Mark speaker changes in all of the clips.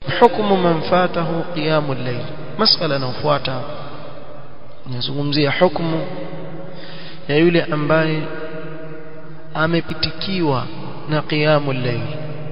Speaker 1: hukmu man fatahu qiyamul layl masala inayofuata nazungumzia hukumu ya yule ambaye amepitikiwa na qiyamul layl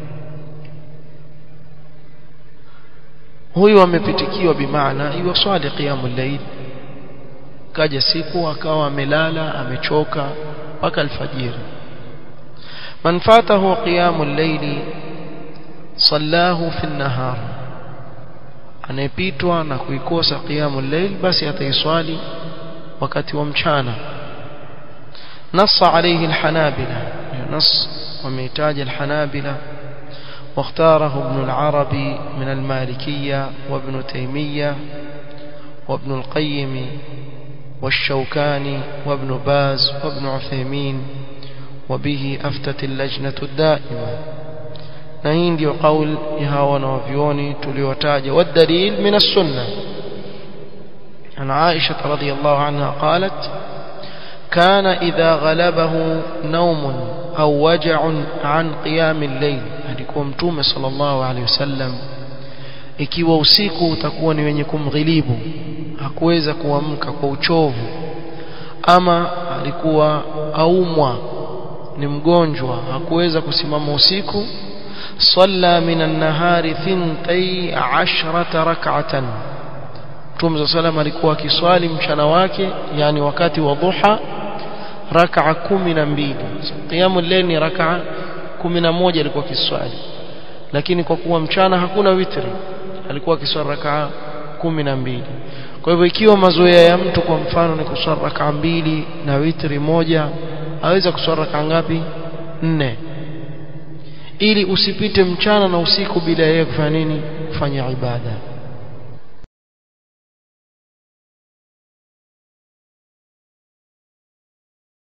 Speaker 1: huyu amepitikiwa bimaana iwaswali qiyamul layl kaja siku akawa amelala amechoka mpaka alfajiri man fatahu qiyamul layl sallahu fi an-nahar anayepitwa na kuikosa qiyamul layl basi ataiswali wakati wa mchana نص عليه الحنابلة نص وميتاج الحنابلة واختاره ابن العربي من المالكية وابن تيمية وابن القيم والشوكاني وابن باز وابن عثيمين وبه أفتت اللجنة الدائمة نهين دي قول يهاونا وفيوني تليوتاج والدليل من السنة عن عائشة رضي الله عنها قالت كان إذا غلبه نوم أو وجع عن قيام الليل alikuwa mtume sallallahu alaihi wasallam ikiwa usiku utakuwa ni wenye kumghilibu hakuweza kuamka kwa uchovu ama alikuwa aumwa ni mgonjwa hakuweza kusimama usiku صلى من النهار ثنتي عشرة ركعة Mtume صلى alikuwa akiswali mchana wake yani wakati wa dhuha rak'a 12 qiyamul layl ni rak'a 11 alikuwa akiswali lakini kwa kuwa mchana hakuna witri alikuwa akiswali rak'a 12 kwa hivyo ikiwa mazoea ya mtu kwa mfano ni kuswali rak'a mbili na witri moja aweza kuswali rak'a ngapi nne ili usipite mchana na usiku bila yeye kufanya nini kufanya ibada